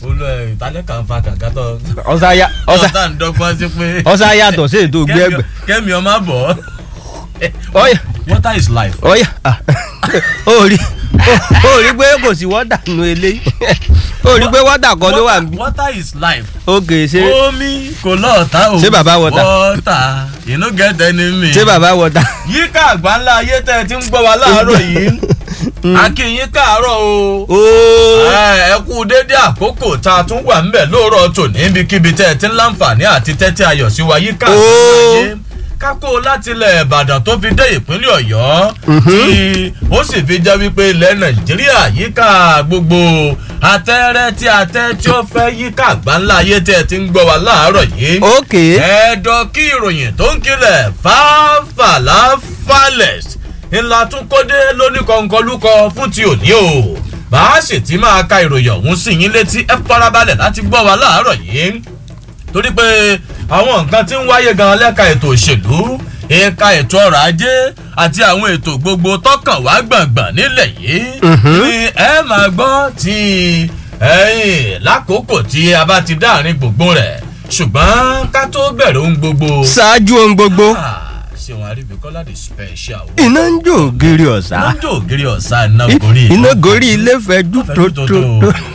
olú ẹ ìtàlẹ́ kan fa kàkà tó. ọ̀sáyà ọ̀sá ọ̀sá ń dọ́gbọ́n sí pé. ọ̀sá yàtọ̀ sí ètò gbẹ́gbẹ́ kẹ́mi ọmọ bọ̀. ọ̀yà water is life. ọ̀yà ah, ó rí ó rí pé kò sí wọ́dà nù eléyìí ó rí pé wọ́dà kan ló wà níbí water is life. ó kè é ṣe omi kò lọ́ọ̀ta o. Ṣé bàbá water? water you no get enemy. ṣé bàbá wọ́dà. yíká àgbáńlá ayé tẹ́ ẹ ti ń gbọ́ wa láàárọ̀ yìí akínyín káàárọ̀ o ooo ẹ ẹ kú dédé àkókò tá a tún wà ńbẹ̀ lóòrọ̀ tòní ibikíbi tẹ́ ẹ ti ń láǹfààní àti tẹ́tí ayọ̀ sí wa yíká Ó. àgbáyé kákó láti ilẹ̀ ìbàdàn tó fi dé ìpínlẹ̀ ọ̀yọ́ tí ó sì fi jẹ́ wípé ilẹ̀ nàìjíríà yíká gbogbo atẹ́rẹ́ tí atẹ́ tí ó fẹ́ yíká àgbáńlá ayé tẹ́ ẹ ti ń gbọ́ wa láàárọ̀ yìí ókè ẹ̀ẹ́dọ̀ kí ìròyìn tó ń kilẹ̀ fàáfàlà falẹ̀s ńlá tún kódé lóníkọ̀ǹkọ̀lúkọ fún ti òní o bá a sì ti máa ka ìròyìn ọ̀hún sí yín létí ẹ farabalẹ̀ láti gbọ́ wa láàárọ̀ yìí torí pé àwọn nǹkan tí ń wáyé gan lẹ́ka ètò òṣèlú ẹ̀ka ètò ọrọ̀ ajé àti àwọn ètò gbogbo tọkàn wá gbọ̀ngbọ̀n nílẹ̀ yìí ni ẹ máa gbọ́ ti ẹ̀yìn lákòókò tí a bá ti dáàrin gbogbo rẹ̀ ṣùgbọ́n ká tó bẹ̀rẹ̀ ohun gbogbo. ṣáájú ohun gbogbo Ah, ṣéun àríbíkọ́lá the special. iná ń jó ògiri ọ̀sá lọ́jọ́ ògiri ọ̀sá iná gorí. iná gorí ilé fẹjú tó tó tó.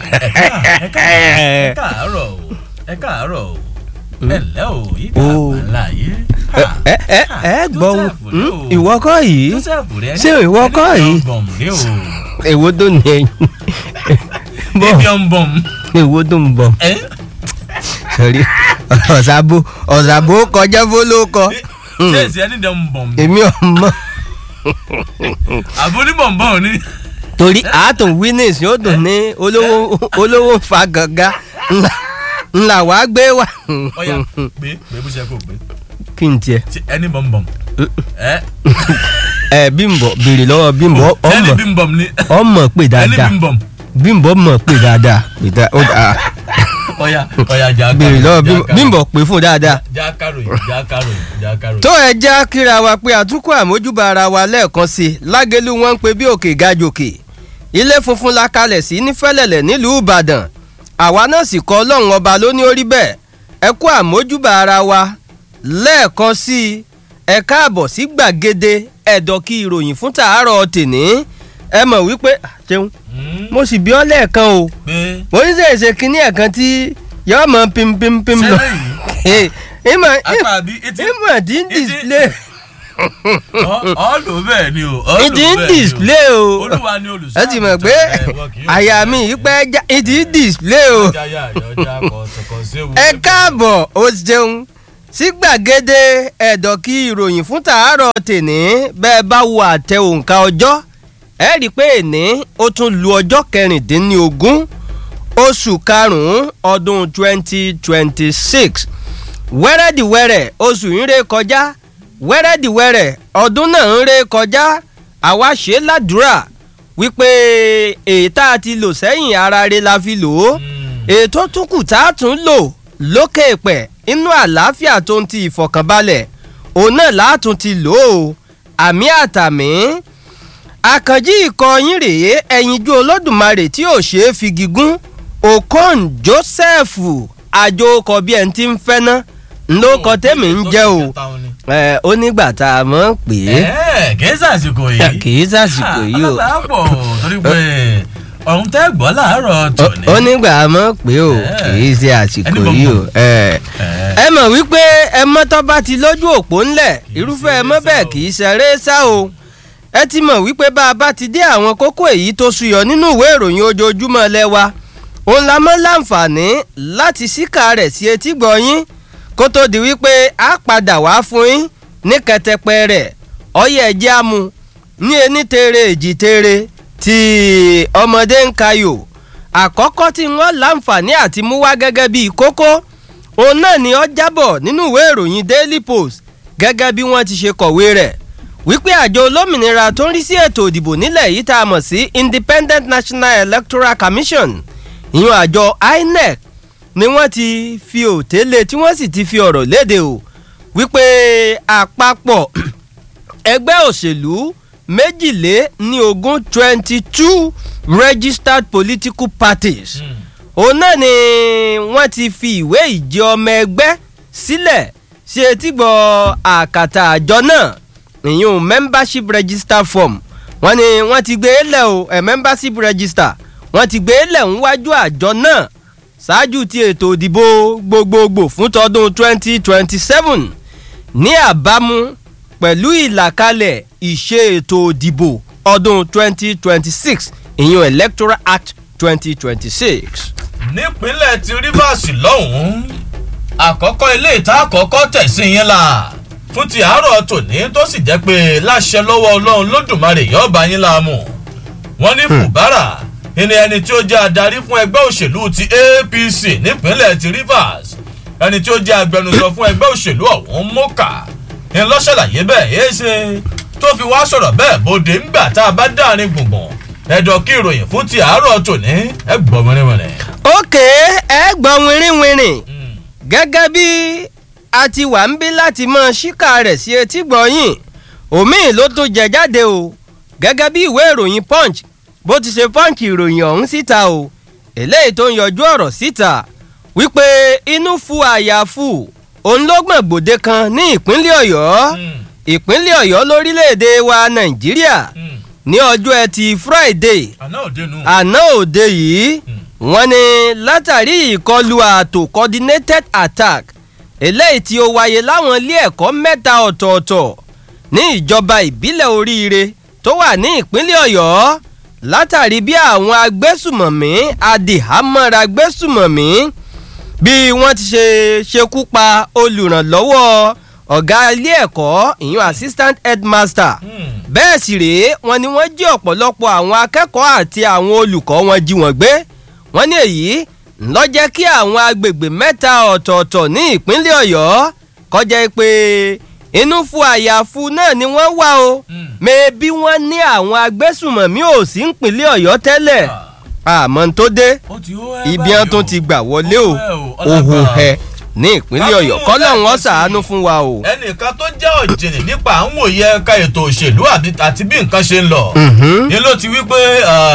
ẹ káàárọ̀ o ẹ káàárọ̀ o ẹ lẹ́ o yìí ká Oh. àgbàlá yìí. ẹ ẹ ẹ gbọ́ ohun ìwọ kọ́ yìí ṣé ìwọ kọ́ yìí? èwo tó ní ẹyin bọ́ Ibi ọ̀nbọ̀n. èwo tó ń bọ̀ ẹ sọ̀rí ọ̀sàbò ọ̀sàbò kọjá fólókọ ṣé èsì ẹni dẹ̀ ń bọ̀n. èmi ọmọ àbúrò bọ̀nbọ̀n ni. torí àátùn winnings yóò dùn ní olówó olówó fa gàngá ńlá ńlá wàá gbé wá. ọ̀ya gbé gbé bó ṣe kó gbé. kí n tiẹ̀ Ṣé ẹni bọ̀nbọ̀n. ẹ ẹ bímbọ béèrè lọ́wọ́ bímbọ ẹni ọmọ bímbọ̀n ni. ọmọ pè ẹni dáadáa bímbọ̀n. bímbọ mọ̀ pè dáadáa pè dáa ó dáa ọ̀ya ọ̀ya jà béèrè lọ́wọ́ bímbọ bímbọ pè fún dáadáa. já káròyìn já káròyìn já káròyìn. tó ẹ já kíra wa pé àtúnkù àmójúbà ara wa lẹ́ẹ̀kan sí i lágẹ̀lú wọn ń pe bí òkè ga jòkè ilé funfun la kalẹ̀ sí ní fẹ́lẹ̀lẹ̀ nílùú ìbàdàn àwa náà sì kọ́ ọlọ́run ọba ló ní orí bẹ́ẹ̀ ẹ kú àmójúbà ara wa lẹ́ẹ̀kan sí i ẹ káàbọ̀ sí gbàgede ẹ̀dọ̀ kí ìròyìn fún tàárọ̀ tèní ẹ mọ̀ wípé ah, jẹun Hmm, mo sì bí ọ lẹ́ẹ̀kan o pé mo ń ṣèṣe kínní ẹ̀kan tí yọ mọ pimpimpim lọ sẹ́lẹ̀ ìmọ̀ apá àbí etí ìmọ̀ tí ń Ìdí- display ọ̀ọ́lù bẹ́ẹ̀ ni o ọ̀ọ́lù ìdí ń bẹ́ẹ̀ ni o. display o olúwa ni olùsọ ẹ ti mọ̀ pé àyà mi yìí pẹ́ já ìdí ń display o ẹ káàbọ̀ o ṣeun sí gbàgede ẹ̀dọ̀ kí ìròyìn fún tàárọ̀ tèní bẹ́ẹ̀ bá wo àtẹ òǹkà ọjọ́ ẹ rí i pé èní ó tún lu ọjọ́ kẹrìndínlógún oṣù karùn-ún ọdún twenty twenty six wẹ́rẹ́dìwẹ́rẹ́ oṣù ń ré kọjá wẹ́rẹ́dìwẹ́rẹ́ ọdún náà ń ré kọjá àwa ṣe é ládùúrà wípé èyí tá a ti lò sẹ́yìn ara rẹ̀ la fi lò ó ètò tún kù tá a tún lò lókè pẹ̀ inú àlàáfíà tó ń ti ìfọ̀kànbalẹ̀ òun náà látún ti lò ó àmì àtàmì àkànjí ikọ̀ yín rèé ẹ̀yinjú olódùmarè tí ò ṣeé fi gígùn okon joseph àjòkọ bí ẹni tí ń fẹ́ ná ńlọkọ tẹ́mi ń jẹ́ o ẹ ó nígbà tá a mọ̀ pé ẹ kì í sàsìkò yìí kì í sàsìkò yìí o alábàápọ̀ torí pé ọ̀hún tẹ́ gbọ́ láàárọ̀ tòní. ó nígbà a mọ̀ pé o kì í ṣe àsìkò yìí o ẹ ẹ mọ̀ wípé ẹ mọ́tọ́ bá ti lójú òpó ńlẹ̀ irúfẹ́ ẹ mọ́ bẹ́ẹ̀ kì í ṣeré sá o ẹ ti mọ̀ wípé bá a bá ti dé àwọn kókó èyí tó ṣuyọ nínú ìwé ìròyìn ojoojúmọ́ lẹ́wà òun la mọ́ láǹfààní láti síkà rẹ̀ sí etí gbọ̀nyín kó tó di wípé a padà wá fún yín ní kẹtẹpẹ rẹ̀ ọyẹ ẹjẹ́ amú ní ení tere èjì tere tí ọmọdé ń kayò àkọ́kọ́ tí wọ́n láǹfààní àti mú wá gẹ́gẹ́ bíi kókó òun náà ni ó jábọ̀ nínú ìwé ìròyìn daily post gẹ́gẹ́ bí wọ́n ti ṣe kọ̀wé rẹ̀ wípé àjọ olómìnira tó ń rí sí ètò ìdìbò nílẹ̀ yìí tá a mọ̀ sí independent national electoral commission ìyún àjọ inec ni wọ́n ti fi òtélé tí wọ́n sì ti fi ọ̀rọ̀ léde o wípé àpapọ̀ ẹgbẹ́ òṣèlú méjìlé ní ogún twenty two registered political parties òun náà ni wọ́n ti fi ìwé ìjẹ ọmọ ẹgbẹ́ sílẹ̀ sí etígbọ̀ àkàtà àjọ náà ìyún membership register form wọ́n ní wọ́n ti gbé e lẹ̀ o ẹ̀ membership register wọ́n ti gbé e lẹ̀ níwájú àjọ náà ṣáájú ti ètò ìdìbò gbogbogbò fún tọdún 2027 ní àbámu pẹ̀lú ìlàkalẹ̀ ìṣe ètò ìdìbò ọdún 2026 ìyún electoral act 2026. nípínlẹ̀ ti rivers lọ́hùn-ún àkọ́kọ́ ilé ìta àkọ́kọ́ tẹ̀sí yín la fún ti àárọ̀ tòní tó sì jẹ́ pé láṣẹ lọ́wọ́ ọlọ́run lódùmarè yọ̀ọ̀bá yín láàmú wọ́n ní fùbárà ẹni ẹni tí ó jẹ́ adarí fún ẹgbẹ́ òṣèlú ti apc nípínlẹ̀ ti rivers ẹni tí ó jẹ́ agbẹnusọ fún ẹgbẹ́ òṣèlú ọ̀hún mọ́kà ń lọ ṣàlàyé bẹ́ẹ̀ yéé ṣe tó fi wá sọ̀rọ̀ bẹ́ẹ̀ bòde ńgbà tá a bá dáàrin gbùngbùn ẹ̀dọ̀ kí ìròyìn fún ti àárọ̀ tòní ẹ gbọ́ mọ́rẹ́mọ́rẹ́. ókè ẹ gbọ́ wìrìwìrì gẹ́gẹ́ bí a ti wà ń bí láti mọ ṣíkà rẹ̀ sí etí gbọ̀nyìn omi ló tó jẹ jáde o gẹ́gẹ́ bí ìwé ìròyìn punch bó ti ṣe punch ìròyìn ọ̀hún síta o eléyìí tó ń yọjú ọ̀rọ̀ síta wípé inú fu àyàfu òun ló gbọ̀n gbòde kan ní ìpínlẹ̀ ọ̀yọ́ ìpínlẹ̀ ọ̀yọ́ lórílẹ̀‐èdè wa nàìjíríà ní ọjọ́ ẹtì friday àná òde nù. àná òde yìí wọ́n ní látàrí ìkọlù ààtò coordinated attack eléyìí tí ó wáyé láwọn ilé ẹ̀kọ́ mẹ́ta ọ̀tọ̀ọ̀tọ̀ ní ìjọba ìbílẹ̀ oríire tó wà ní ìpínlẹ̀ ọ̀yọ́ látàrí bí àwọn agbésùmọ̀mí adìhámọ́ra agbésùmọ̀mí bí wọ́n ti ṣe ṣekú pa olùrànlọ́wọ́ ọ̀gá ilé ẹ̀kọ́ ìyún assistant headmaster bẹ́ẹ̀ sì rèé wọn ni wọ́n jí ọ̀pọ̀lọpọ̀ àwọn akẹ́kọ̀ọ́ àti àwọn olùkọ́ wọn jí wọn gbé wọ́n ní èyí ńlọ jẹ́ kí àwọn agbègbè mẹ́ta ọ̀tọ̀ọ̀tọ̀ ní ìpínlẹ̀ ọ̀yọ́ kọjá pé inú fu àyàfu náà ni wọ́n wá o mẹ́ẹ̀bí wọ́n ní àwọn agbésùmọ̀mí ò sí ìpínlẹ̀ ọ̀yọ́ tẹ́lẹ̀ àmọ́ tó dé ibi wọn tún ti gbà wọlé o òhun ẹ ní ìpínlẹ̀ ọ̀yọ́ kọ́lọ́hún ó ṣàánú fún wa o. ẹnìkan tó jẹ́ ọ̀jìnì nípa àwọn òye ẹ̀ka ètò òṣèlú àti bí nǹkan ṣe ń lọ ni ló ti wí pé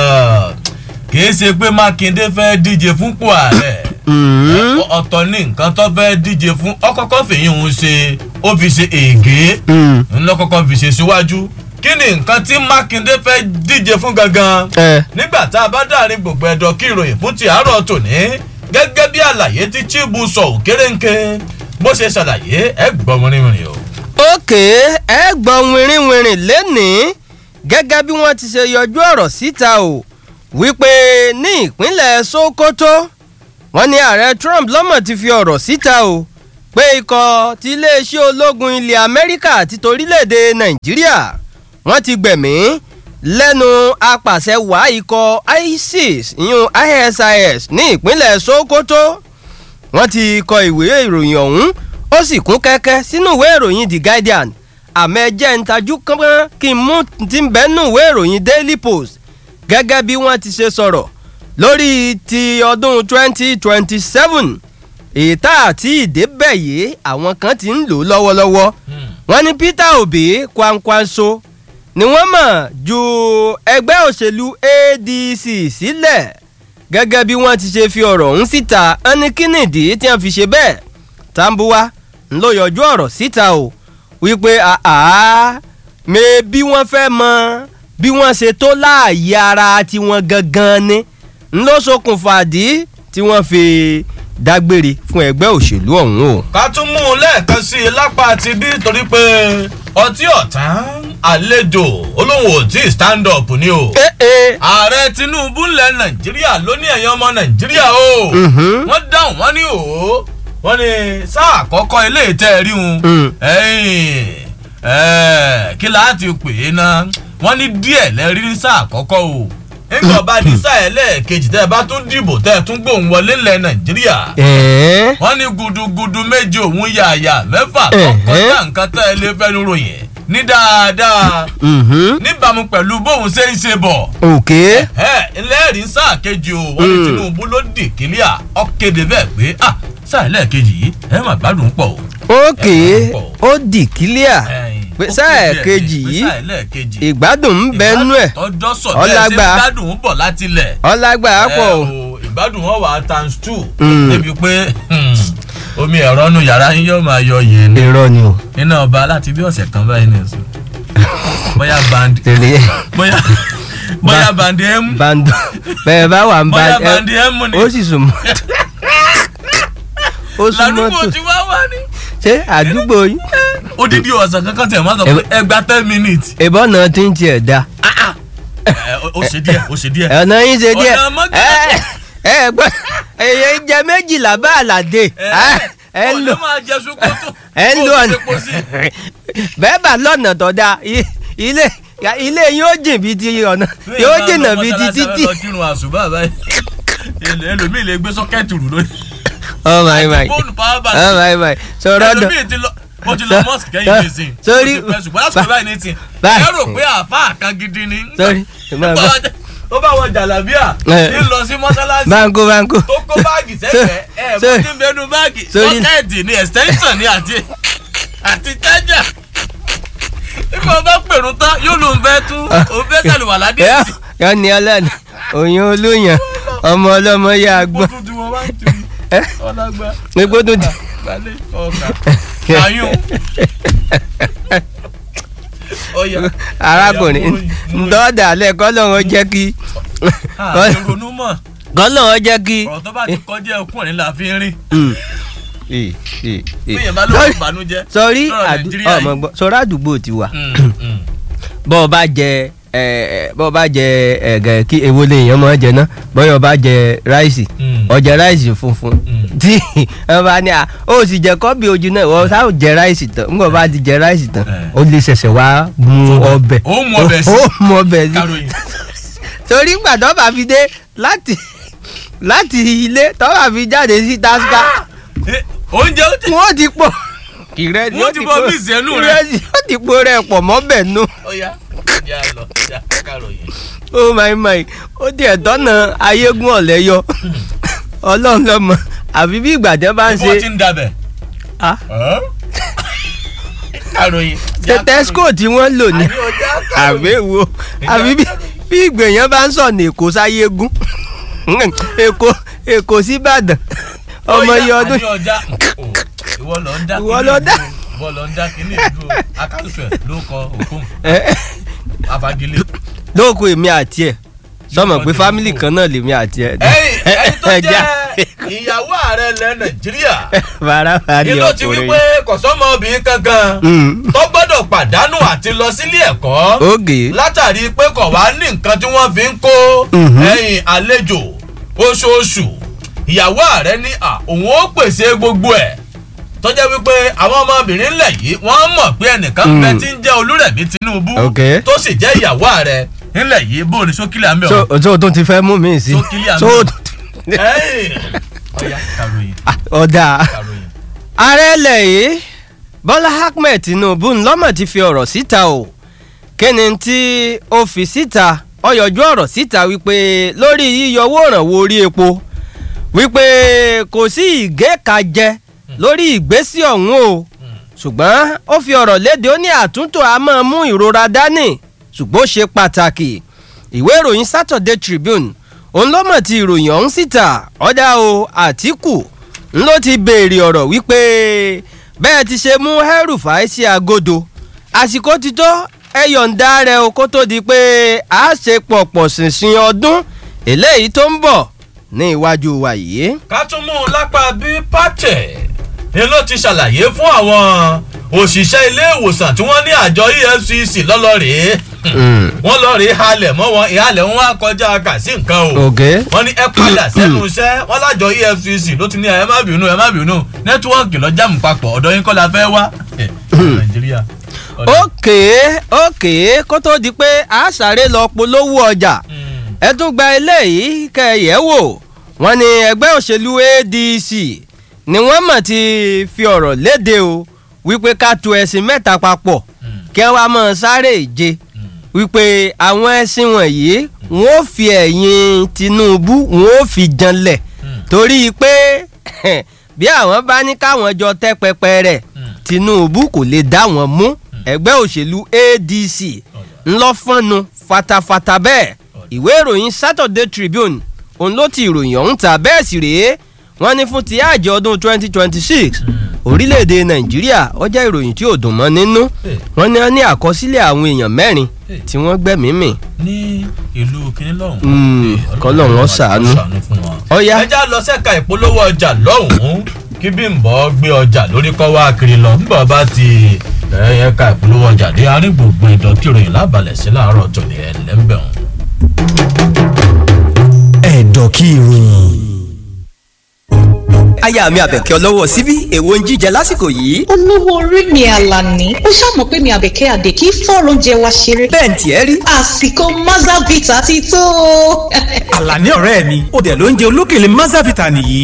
kìí ṣe pé mákindé fẹ́ díje fúnpò ààrẹ ọ̀tọ̀ ní nǹkan tó fẹ́ díje fún ọkọ̀kọ́ fèyìn òun ṣe ó fi ṣe ègé ńlọ́kọ̀kọ́ fi ṣe síwájú kí ni nǹkan tí mákindé fẹ́ díje fún gangan nígbà tá a bá dáàrin gbogbo ẹ̀dọ̀ kí ìròyìn fún ti àárọ̀ tòní gẹ́gẹ́ bí àlàyé tí chibu sọ òkèrèǹkè bó ṣe ṣàlàyé ẹ gbọ́ wìrìwìrì o. òkè ẹ gbọ́ wìrìwìrì lẹ́nìí gẹ́gẹ́ bí wọ́n ti ṣe yọjú ọ̀rọ̀ síta o wípé ní ìpínlẹ̀ sokoto wọ́n ní ààrẹ trump lọ́mọ̀ ti fi ọ̀rọ̀ síta o pé ikọ̀ ti iléeṣẹ́ ológun ilẹ̀ amẹ́ríkà àti torílẹ̀-èdè nàìjíríà wọ́n ti gbẹ̀mí lẹ́nu apàṣẹ wàá ikọ̀ isis ìyún isis ní ìpínlẹ̀ sokoto wọ́n ti kọ ìwé ìròyìn ọ̀hún ó sì kún kẹ́kẹ́ sínú ìwé ìròyìn the guardian àmọ́ ẹjẹ́ ń tajú kán kí n mú ti ń bẹ́nu ìwé ìròyìn daily post gẹ́gẹ́ bí wọ́n ti ṣe sọ̀rọ̀ lórí ti ọdún 2027 ètà àti ìdébẹ̀ yìí àwọn kan ti ń lò lọ́wọ́lọ́wọ́ wọ́n ní peter obi kwankwanso ni wọ́n mọ̀ ju ẹgbẹ́ òṣèlú adc sílẹ̀ gẹ́gẹ́ bí wọ́n ti ṣe fi ọ̀rọ̀ ọ̀hún síta ẹni kínìdí tí wọ́n fi ṣe bẹ́ẹ̀ tambuwa ń lọ yọjú ọ̀rọ̀ síta o wípé àá mẹ bí wọ́n fẹ́ mọ bí wọ́n ṣe tó láàyè ara tiwọn gangan ni ń lọ ṣokùnfà dí tí wọ́n fi dágbére fún ẹgbẹ́ òṣèlú ọ̀hún o. ká tún mú un lẹ́ẹ̀kan sí i lápá ti bí torí pé ọtí ọ̀tán àlejò olóhùn ò tí ì stand up ni o. ààrẹ tinubu ńlẹ̀ nàìjíríà ló ní ẹ̀yàn ọmọ nàìjíríà o. wọ́n dáhùn wọ́n ní òó wọ́n ní sáà àkọ́kọ́ ilé ìtẹ́ rí un. kí láti pè é ná wọ́n ní díẹ̀ lẹ́rí ní sáà àkọ́kọ́ o nígbà bá di sáà ẹlẹ́ẹ̀kejì tẹ́ ẹ bá tún dìbò tẹ́ ẹ tún gbóhùn wọlé ńlẹ̀ nàìjíríà. wọ́n ní gudugudu méje òun yàyà mẹ́fà tó kọjá nǹkan tẹ́ ẹ lé fẹ́nu ròyìn ní dáadáa. níbàámu pẹ̀lú bóun ṣe ń ṣe bọ̀. òkè. ẹlẹ́rìí sáà kejì o wọ́n ní tinubu ló dì kílíà ọ̀kéde bẹ́ẹ̀ pé ah sáà ẹlẹ́ẹ̀kejì yìí ẹ má gbádùn pọ̀ o. òkè ó dì kílíà pé sáà kejì yìí ìgbádùn ń bẹ nú ẹ̀ ọjọ́ sọ̀tẹ́ ṣe gbádùn ń bọ̀ láti lẹ̀. ọlágbà pọ̀ o ìgbádùn wọn wà á times two Mm. débi pé hmm, omi ẹ̀rọ nu yàrá yín yóò máa yọ yìí ní irọ́ ni o iná ọba láti bí ọ̀sẹ̀ kan báyìí ní ẹ̀sùn bóyá band tẹ̀lé bóyá bóyá band m bando bẹ́ẹ̀ bá wà ń bá bóyá band m ni ó sì sùn mọ́ ó sùn mọ́ ládùúgbò tó tí wá wá ní. ṣé àdúgbò yín odidi ọ̀sán kankan tẹ̀ máa sọ pé ẹgbà ten minutes ìbọn náà ti ń tiẹ̀ da ẹ, ó ó ṣe díẹ̀ ó ṣe díẹ̀ ọ̀nà yín ṣe díẹ̀ Ọ̀nà mọ́gà- ẹ ẹ gbọ́ èyí jẹ méjìlá bá àlàdé ẹ ń lò ọ̀nà máa jẹ ṣukoto ẹ ń lò ọ̀nà epo sí. bẹ́ẹ̀ bá lọ́nà tó dáa i- ilé ilé yín ó jìn bíi ti ọ̀nà yóò jìnnà bíi ti títì. lọ kírun àṣùbà báyìí Ẹlò- ẹlòmíì lè gbé sọ́kẹ́ẹ̀tì rù lónìí oh my my fóònù power bank oh my my sọ̀rọ̀ dọ̀ ẹlòmíì ti lọ mo ti lọ mosque kẹ́yìn ní ìsìn Sorry. Mo ti pẹ́ ṣùgbọ́n lásìkò báyìí ní ìsìn Báyìí. ẹ rò pé àáfàá kan gidi ni Sorry. Nígbà wọ́n- ó bá wọn jàlábíà Eh. ń lọ sí mọ́sálásí banko banko tó kó báàgì sẹ́gbẹ̀ẹ́ ẹ̀ bó Sorry. ti ń bẹnu báàgì Sorry. sọ́kẹ́ẹ̀tì ni extension ni àti àti chájà nígbà wọn bá pèrún tán yóò lóun fẹ́ tún òun fẹ́ sàlùwà ládé yọ sí yọ ní ọlọ́ni òyìn olóyàn ọmọ ọlọ́mọ yá i gbọ́n kó tuntun wọn bá ń tiri ẹ ọlágbá epo tó ti. gbalẹ̀ ọkà ayún ọyà arákùnrin ntọ́dà alẹ́ kọ́lọ́run jẹ́ kí ìrònú mọ̀ kọ́lọ́run jẹ́ kí. ọ̀rọ̀ tó bá ti kọjá ẹkún ẹ̀ la fi ń rìn Mm. Eh, eh, eh. bíyẹn bá lóun ìbànújẹ́ sọrí lọ́rọ̀ àdú- Nàìjíríà ọmọ yìí. gbọ́ sọrí àdúgbò ti wà Mm, mm. bọ́ ọ bá jẹ ẹ, ẹ, bọ́ ọ bá jẹ ẹ̀gẹ̀ kí èwo lè yàn máa jẹ náà bọ́yọ̀ bá jẹ ráìsì Mm. ọjà ráìsì funfun Mm. tí ẹ bá ní à ó sì jẹ kọ́bì ojú náà wọ́n sáà jẹ ráìsì tán ńgbọ́n bá ti jẹ ráìsì tán Eh. ó lè ṣẹ̀ṣẹ̀ wá mu Sọ́dọ̀. ọbẹ̀ Ó mu ọbẹ̀ sí. ó mu ọbẹ̀ sí káròyìn torí gbàdọ́ bá fi dé láti láti ilé tọ́ bá fi jáde sí tasca Eh, oúnjẹ ó ti wọ́n ti pọ̀ ìrẹsì Wọ́n ti bọ́ pọ̀- míìsì ẹnu rẹ̀. ìrẹsì ó ti po rẹ̀ pọ̀ mọ́bẹ̀ nù ọyà ìjà lọ ìjà káròyìn. oh my my ó tiẹ̀ tọ́nà ayégún ọ̀lẹ́ yọ ọlọ́run lọ́mọ àfi bí ìgbà tẹ́ bá ń Ibo ti ṣe ń dabẹ̀. ah, káròyìn. tẹtẹsco tí wọ́n lò ní àbí ọjà káròyìn. àbẹ̀wò àbí bí bí ìgbèyàn bá ń sọ̀nà èkó sáyégún èkó èkó síbàdàn ọmọ iye ọdún àbí ọjà o, ìwọ lọ ń dá Ìwọ kíní lọ dá. ìdúró, ìwọ lọ ń dá kíní ìdúró akálùfẹ̀ ló kọ òkun ẹ afagilé. lóòkù èmi àti ẹ sọmọ pé fámìlì kan náà lèmi àti ẹ. ẹyìn ẹni tó Ẹja. jẹ́ ìyàwó ààrẹ ilẹ̀ nàìjíríà farafari ni ló ti wí pé kọ̀sọ́mọ obìnrin kankan tó gbọ́dọ̀ pàdánù àti lọ sílé ẹ̀kọ́ oge látàrí pé kò wá ní nǹkan tí wọ́n fi ń kó Mhm. ẹ̀yìn àlejò oṣooṣù ìyàwó ààrẹ ní à òun ó pèsè gbogbo ẹ̀ tó jẹ́ wípé àwọn ọmọbìnrin ńlẹ̀ yìí wọ́n mọ̀ pé ẹnìkan ń bẹ Mm. tí ń jẹ́ olúrẹ̀mí tinubu Ok. tó sì jẹ́ ìyàwó ààrẹ ńlẹ̀ yìí bó o ní sókìlẹ̀ àmì so ọ̀hún. so tó ti fẹ́ mú mi sí So clear so now. tó ti- ẹ̀yìn ọ̀yá kàròyìn Ah, ọ̀dà kàròyìn. ààrẹ ilẹ̀ yìí bọ́lá ahmed tinubu ńlọ́mọ̀ ti fi ọ̀rọ̀ síta o kíni tí ó fi síta ó yọjú ọ̀rọ̀ síta wípé lórí yíyọ owó ìrànwọ́ orí epo wípé kò sí ìgékajẹ lórí ìgbésí ọ̀hún o ṣùgbọ́n ó fi ọ̀rọ̀ léde ó ní àtúntò a máa mú ìrora dání ṣùgbọ́n ó ṣe pàtàkì ìwé ìròyìn Saturday Tribune òun ló mọ̀ ti ìròyìn ọ̀hún síta ọ̀dà o Àtíkù ń ló ti béèrè ọ̀rọ̀ wípé bẹ́ẹ̀ ti ṣe mú El-Rufai sí agodo àsìkò ti tó ẹ yọ̀ǹda rẹ̀ o kó tó di pé a ṣe pọ̀pọ̀ ṣìnṣìn ọdún eléyìí tó ń bọ̀ ní iwájú wa yìí. ká tún mú un lápá bí pàtẹ ni ló ti ṣàlàyé fún àwọn òṣìṣẹ́ ilé ìwòsàn tí wọ́n ní àjọ efcc lọ́lọ́rèé wọ́n lọ rèé halẹ̀ mọ́ wọn ìhalẹ̀ wọn wá kọjá kà sí nǹkan o ok wọ́n ní ẹ padà sẹ́nu iṣẹ́ wọ́n lájọ efcc ló ti ní ẹ má bínú ẹ má bínú nẹ́tíwọ́ọ̀kì lọ jáàmù papọ̀ ọ̀dọ̀ yín kọ́ la fẹ́ wá ẹ̀, nàìjíríà. ọ̀dọ̀- ókè ókè kó tó di pé a sáré lọ polówó ọjà Mm. ẹ tún gba eléyìí kẹyẹ wò wọ́n ní ẹgbẹ́ òṣèlú adc ni wọ́n mọ̀ ti fi ọ̀rọ̀ léde o wípé ká tu ẹ̀sìn mẹ́ta papọ̀ Mm. kí wọ́n á mọ̀ sáré ìje Mm. wípé àwọn ẹ̀sìn wọ̀nyí wọ́n ó fi ẹ̀yìn tinubu wọ́n ó fi janlẹ̀ Mm. torí pé bí àwọn bá ní káwọn jọ tẹ́ pẹpẹ rẹ̀ Mm. tinubu kò lè dá wọn mú ẹgbẹ́ òṣèlú adc ńlọ́fọ́nu fatafata bẹ́ẹ̀ ìwé ìròyìn saturday tribune òun ló ti ìròyìn ọ̀hún ta bẹ́ẹ̀ sì rèé wọ́n ní fún ti àjọ ọdún 2026 orílẹ̀-èdè nàìjíríà ó jẹ́ ìròyìn tí ò dùn mọ́ nínú wọ́n ní wọ́n ní àkọsílẹ̀ àwọn èèyàn mẹ́rin tí wọ́n gbẹ̀mí mì. ní ìlú kínní lọ́hùn. kọ́lọ̀ wọn ṣàánú. ọ̀ya ẹja lọ sẹ́ka ìpolówó ọjà lọ́hùn-ún kí Bímbọ́ gbé ọjà lórí kọ́ wá kiri lọ nígbà bá ti ẹ̀ka ìpolówó ọjà dé àárín gbùngbùn ìdọ̀tí ìròyìn lábalẹ̀ sí láàárọ̀ tòní ẹ̀ lẹ́ńbẹ̀rún. ẹ̀dọ̀ kí ìròyìn aya mi àbẹ̀kẹ́ ọlọ́wọ́ síbí èwo ń jíjẹ lásìkò yìí. olówó orí mi àlàní ó ṣàmọ̀ pé mi àbẹ̀kẹ́ àdè kí fọ́ọ̀rọ̀ oúnjẹ wa ṣeré. bẹ́ẹ̀ ni tiẹ̀ rí. àsìkò mazavita ti tó. àlàní ọ̀rẹ́ mi ó dẹ̀ ló ń jẹ olókèlè mazavita nìyí.